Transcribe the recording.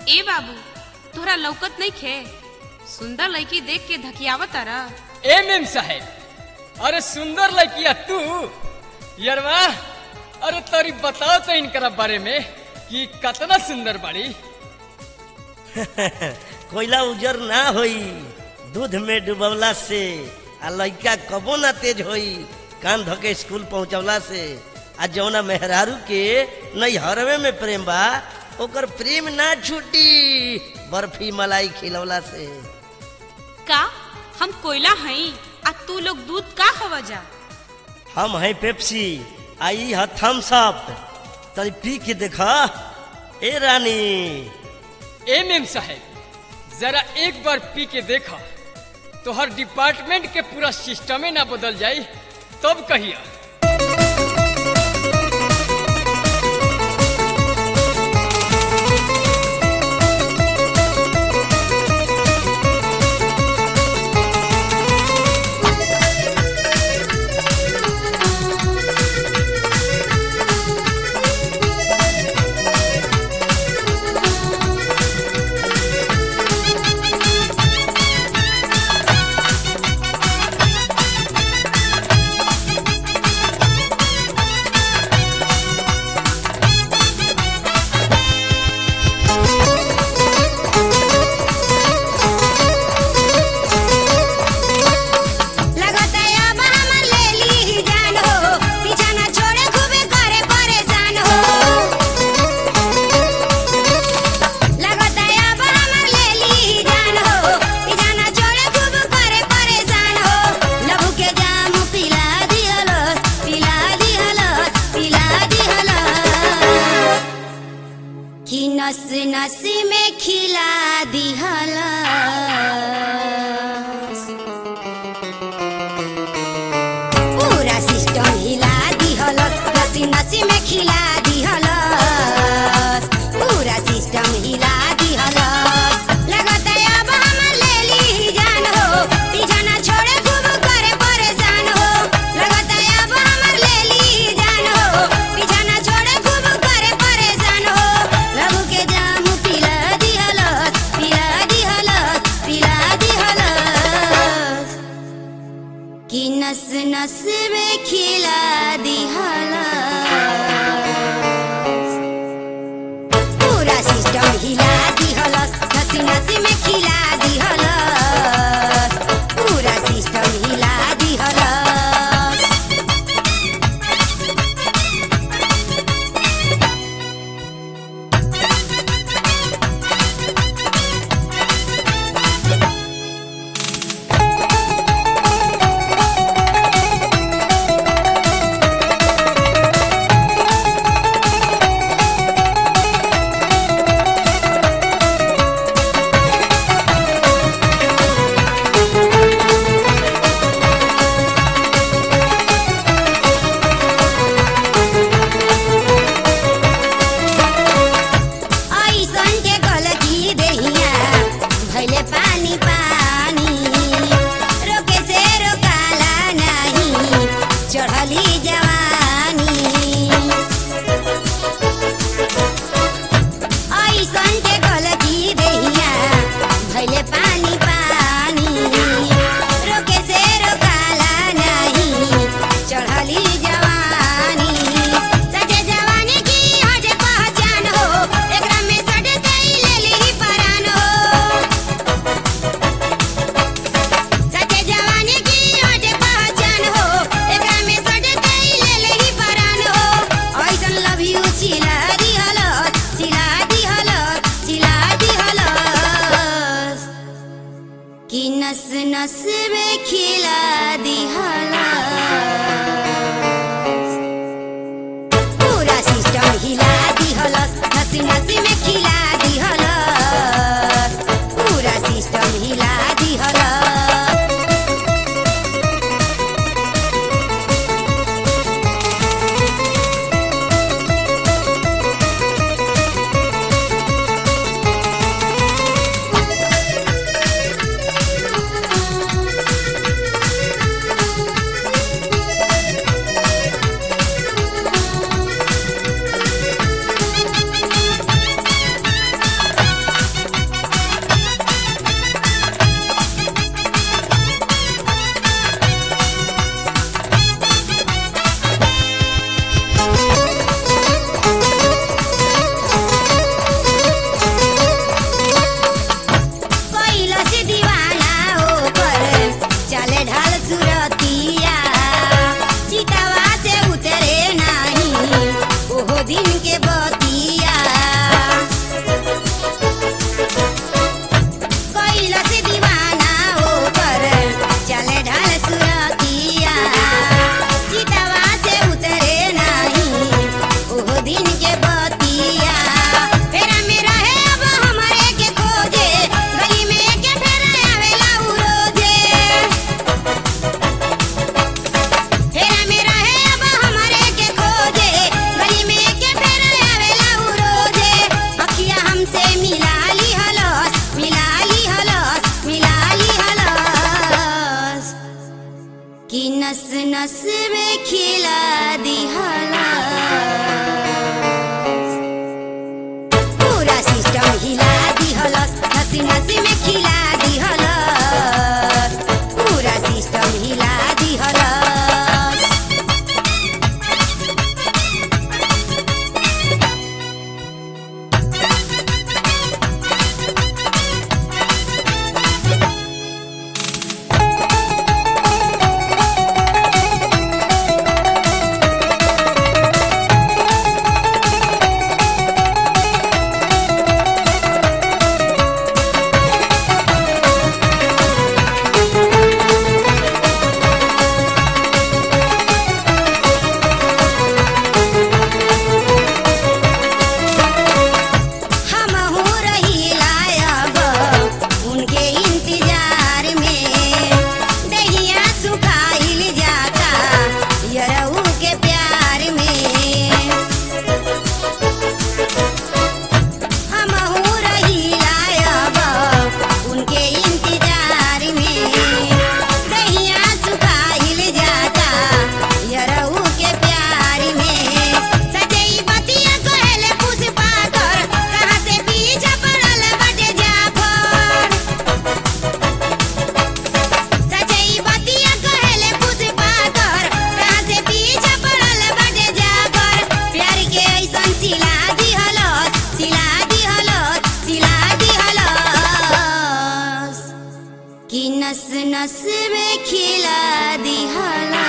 ए बाबू तोहरा लौकत नहीं खे सुंदर लड़की देख के धकियावत तारा ए मेम साहेब अरे सुंदर लड़किया तू यरवा अरे तोरी बताओ तो इनकरा बारे में कि कतना सुंदर बाड़ी कोयला उजर ना होई दूध में डुबवला से आ लइका कबो ना तेज होई कान धके स्कूल पहुंचवला से आ जौना मेहरारू के नैहरवे में प्रेम बा ओकर प्रेम ना छूटी बर्फी मलाई खिलवला से का हम कोयला हई आ तू लोग दूध का हवा जा हम हैं पेप्सी आई है थम्स अप तनी पी के देखा ए रानी ए मेम साहेब जरा एक बार पी के देखा तो हर डिपार्टमेंट के पूरा सिस्टमे ना बदल जाई तब कहिया लगता अब हमर ले ली जान हो पीछा ना छोड़े खूबे करे परेशान हो लगता अब हमर ले ली जान हो पीछा ना छोड़े खूब करे परेशान हो लहू के जाम पिला दिहलस पिला दिहलस पिला दिहलस कि नस नस में खिला दिहलस पूरा सिस्टम हिला दिहलस नसी नसी में खिला दिहलस पूरा सिस्टम हिला दिहलस लगत अब हम ले ली जान हो पीछा ना छोड़े खूब करे परेशान हो लगत अब हम ले ली जान हो पीछा ना छोड़े खूब करे परेशान हो लहू के जाम पिला दिहलस पिला दिहलस पिला दिहलस कि नस नस में खिला दिहलस पूरा सिस्टम हिला दिहलस नसी नसी में खिला दिहलस पूरा सिस्टम हिला दिहलस ऐसन के गलती देहिया भइले पानी पानी रोके से रोकाला नहीं चढ़ली जवानी ऐसन के गलती देहिया भइले पानी पानी रोके से रोकाला नहीं चढ़ली जवानी सजे जवानी की हज पहचान हो एकरा में सटे तेई ले ली परान हो सजे जवानी की हज पहचान हो एकरा में सटे तेई ले ली परान हो ऐसन लव यू चिला दिहलस चिला दिहलस चिला दिहलस कि नस नस में खिला दिहलस पूरा सिस्टम हिला दिहलस नसी नसी में खिला दिहलस पूरा सिस्टम हिला दिहलस नस में खिला दिहला पूरा सिस्टम हिला दिहलस नस नस में खिला दिहलस पूरा सिस्टम हिला दिहलस हमहू रहिला अब उनके इंतजार में दहिया सुखाइल जाता यरऊ के प्यार में हमहू रहिला अब उनके इंतजार में दहिया सुखाइल जाता यरऊ के प्यार में सजई बतिया कहले पुष्पा कर कहाँ से पीछा पड़ल बाटे जाफर सजई बतिया कहले पुष्पा कर कहाँ से पीछा पड़ल बाटे जाफर प्यार के ऐसन सिला दिहलस सिला दिहलस सिला दिहलस कि नस नस में खिला दिहला